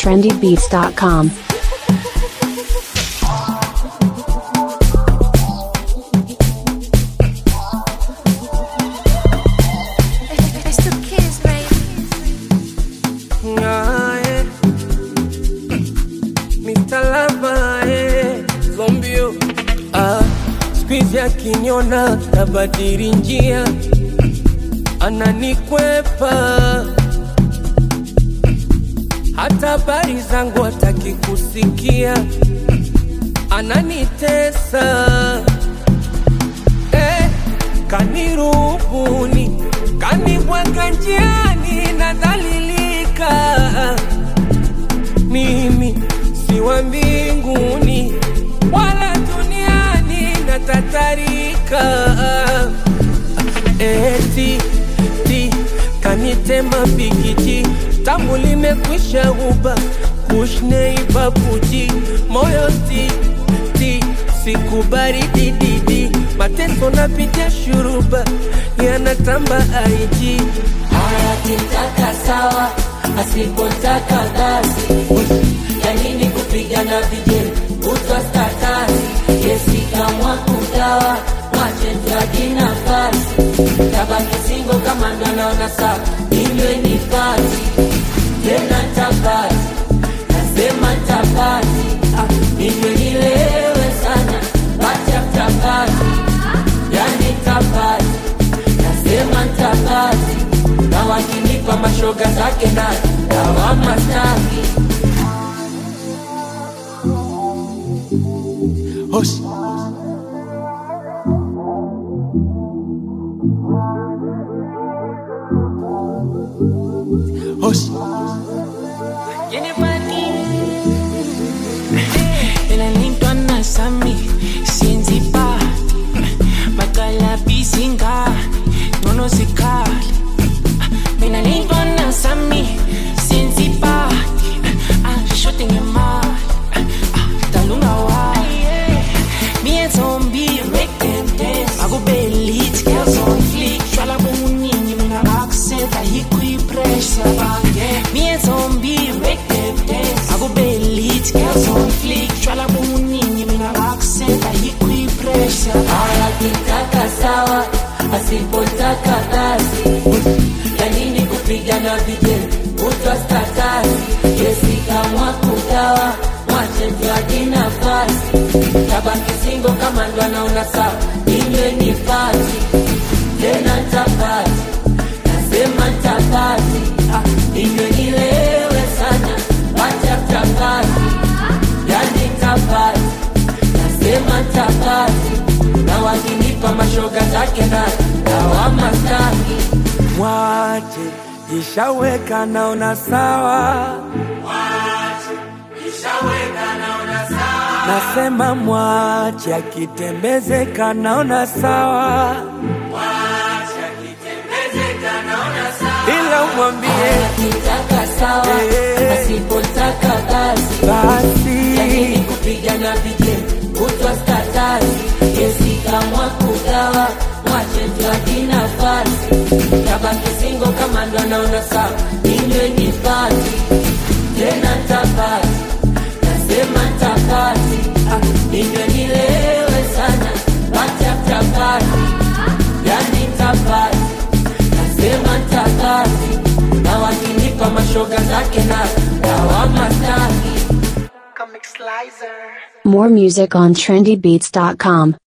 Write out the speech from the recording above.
trendybeats.com. It's the kids, baby. Aye. Mr. Lava, eh, zombio ah, squeeze akiniona tabadili njia, ananikwepa hata habari zangu hataki kusikia, ananitesa eh, kanirubuni, kanibweka njiani, nadhalilika mimi si wa mbinguni wala duniani, natatarika eti ti kanitema pikiti tangu limekwisha uba kushneibabuji moyo ti ti sikubari dididi mateso napitia shuruba yanatamba aiji akitaka sawa, asipotaka basi. Ya nini kupigana vijeli kutwa statasi? Yesi kamwa kugawa, mwache tuaji nafasi. Tabaki singo kama ndo naona sawa, inywe ni pati tena tapati, nasema tapati, ah, inywe nilewe sana, pati after party, yani tapati nasema ntapati na wakinipa mashoga zake na dawama staki Hush. Hush. Elalintwa nasami siyenza ipati bakalaphisa ingane ngcono zikhali mina lintwa nasami siyenza ipati ashode ngemali dalungawayi me and zombie make them dance akube lit girls on fleek shwala bomuningi mina akuseta yikwipressure bange me and zombie make them dance akube lit girls on fleek shwala bomuningi mina akuseta yikwipressure akitaka sawa asipotaka basi ya nini kupigana vijeli kutwa statasi yesi kamwa kugawa mwache tuaji nafasi tabaki singo kama ndo anaona sawa inywe ni pati tena ntapati nasema ntapati ah, inywe nilewe sana pati after party yani ntapati nasema ntapati na wakinipa mashoga zake na dawama staki Mwache ishaweka naona sawa, nasema mwache akitembezeka naona sawa, ila umwambie akitaka sawa Eh. asipotaka basi yanini basi kupigana vijeli kutwa statasi yesi kamwa kugawa mwache tuaji nafasi tabaki singo kama ndo anaona sawa inywe ni pati tena ntapati nasema ntapati ah, inywe nilewe sana pati after party yani ntapati nasema ntapati na wakinipa mashoga zake na dawama staki More music on trendybeats.com.